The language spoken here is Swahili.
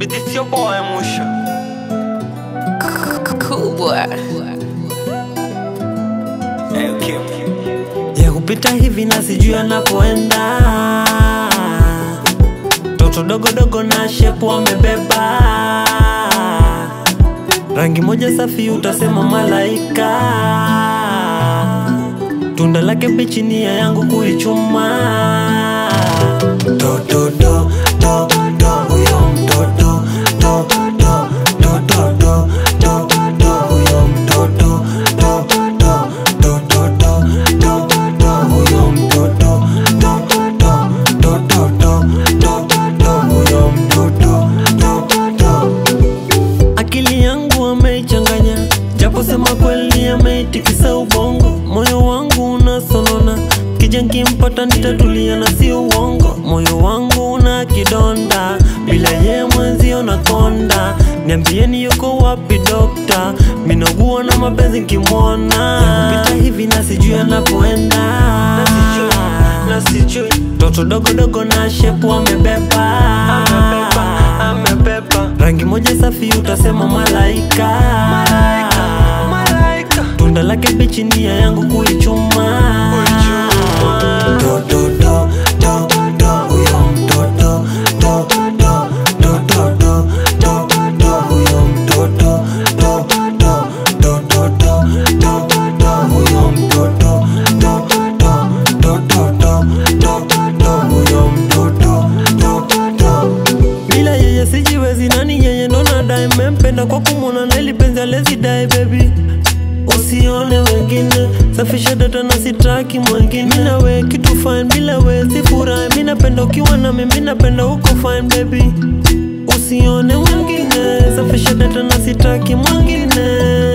But it's your boy Musha. Cool boy. Hey, Kim. ya kupita hivi na sijui anapoenda toto dogodogo na shepu amebeba rangi moja safi utasema malaika tunda lake bichi nia yangu kuichuma do, do, do, do, do, huyo mtoto do, do, do, do, do, do, do, huyo mtoto do, do, do, do, do, do, do, huyo mtoto do, do, do, do, do, do, do, huyo mtoto do, do. Akili yangu ameichanganya, japo sema kweli ameitikisa ubongo. Moyo wangu unasonona, kija nkimpata nitatulia na si uongo. Moyo wangu una kidonda, bila ye mwenzio nakonda. Niambieni yuko wapi dokta, minogua na mapenzi nkimwona. Pita hivi na sijui anapoenda, na sijui, na sijui. Toto dogo dogo na shepu amebeba, amebeba, amebeba. Rangi moja safi utasema malaika, malaika, malaika. Tunda lake bichi nia yangu kuichuma, do, do, do, do, do, huyo mtoto do, do, do, do, do, do, do, huyo mtoto do, do, do, do, do, do, do, huyo mtoto do, do, do, do, do, do, do, huyo mtoto do, do. bila yeye sijiwezi nani yeye ndo nadai mempenda kwa kumwona neli penzi alezidai baby usione wengine safisha data na sitaki mwengine mina we kitu fine bila we sifurahi mi napenda ukiwa nami mi napenda uko fine baby usione wengine safisha data na sitaki mwengine